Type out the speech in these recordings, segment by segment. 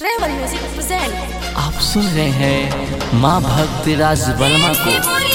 travel music present आप सुन रहे हैं माँ भक्ति राज वर्मा को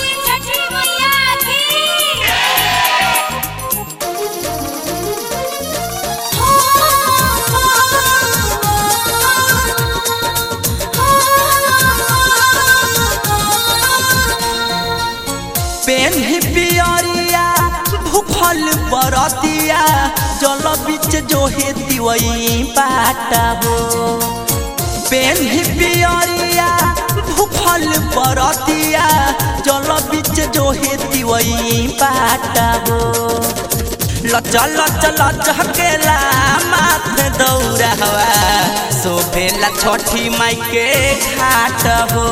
पेन्ही पियरिया भूखल बरतिया जल बीच जो हेती वही बाटा हो पेन्ही पियरिया भूखल बरतिया जल बीच जो हेती वही बाटा हो लच लच लचकेला माथे दौड़ा हवा शोभेला छठी माई के घाट हो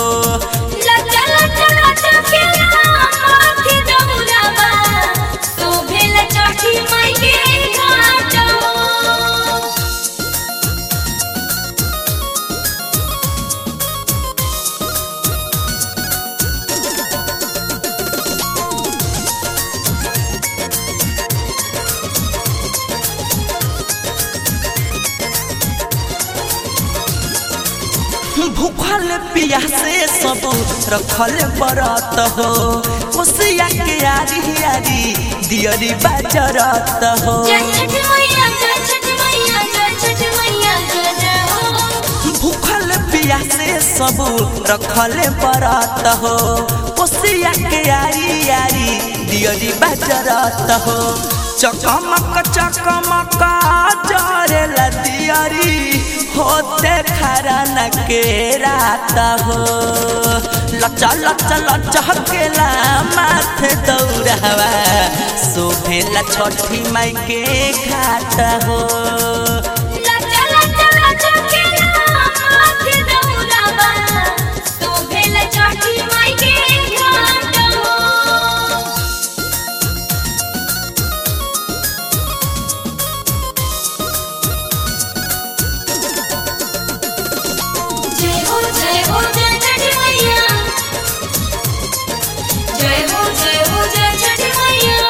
भूखल पियासे सब रखल बरत हो कोसिया के यारी यारी दियरी बाजरत हो भूखल पियासे सब रखल बरत हो कोसिया के यारी यारी दियरी बाजरत हो चकमक चकमक जरेला दियरी होते खरन के रात हो लचा लचा लचकेला माथे दौड़ावा शोभेला छठी माई के घाट हो जय हो जय हो जय छठी मैया जय हो जय हो जय छठी मैया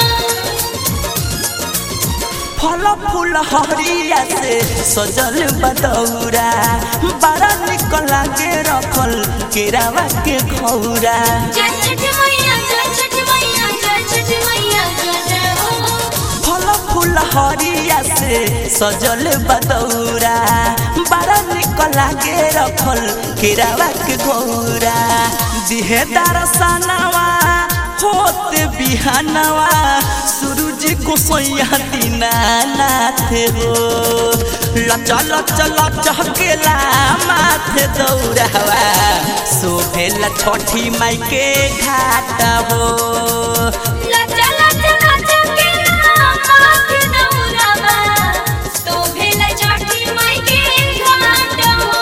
फल फूल हरिया से सजल बदौरा बड़ा निक लागे रखल केरावा के घौरा जय छठी मैया जय छठी मैया जय छठी मैया जय हो फल फूल हरिया से सजल बदौरा बड़ा निक लागे रखल केरावा के घौरा दिहे दरसनवा होत बिहानवा सूरज को सोया दीना नाथ हो लचा लचा लचकेला माथे दौड़ावा शोभेला छठी माई के घाट हो लचा लचा लचा के माथे दौड़ावा तो भेला छठी माई के घाट हो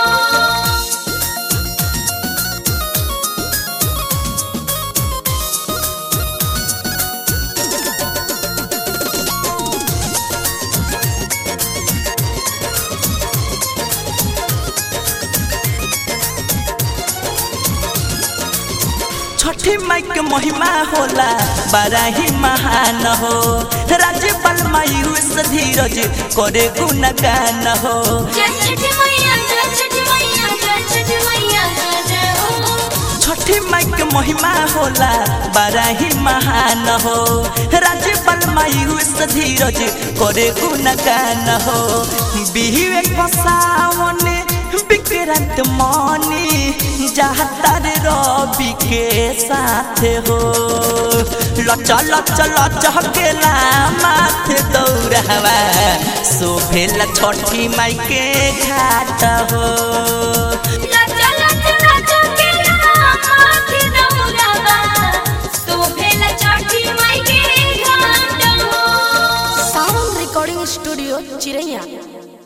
छठी माई के महिमा होला बड़ा ही महान हो राज्यपाल मायूस धीरज करे गुणगान हो जय छठी मैया जय छठी मैया जय छठी मैया जय हो छठी माई के महिमा होला बड़ा ही महान हो राज्यपाल मायूस धीरज करे गुणगान हो बिहुए सावन विक्रांत मनी जातर रवि के साथ हो लचा लचा लचकेला माथे दौड़ावा शोभेला छठी माई के घाट हो लचा लचा लचा के माथे दौड़ावा तो भेला छठी माई के घाट हो सावन रिकॉर्डिंग स्टूडियो चिरैया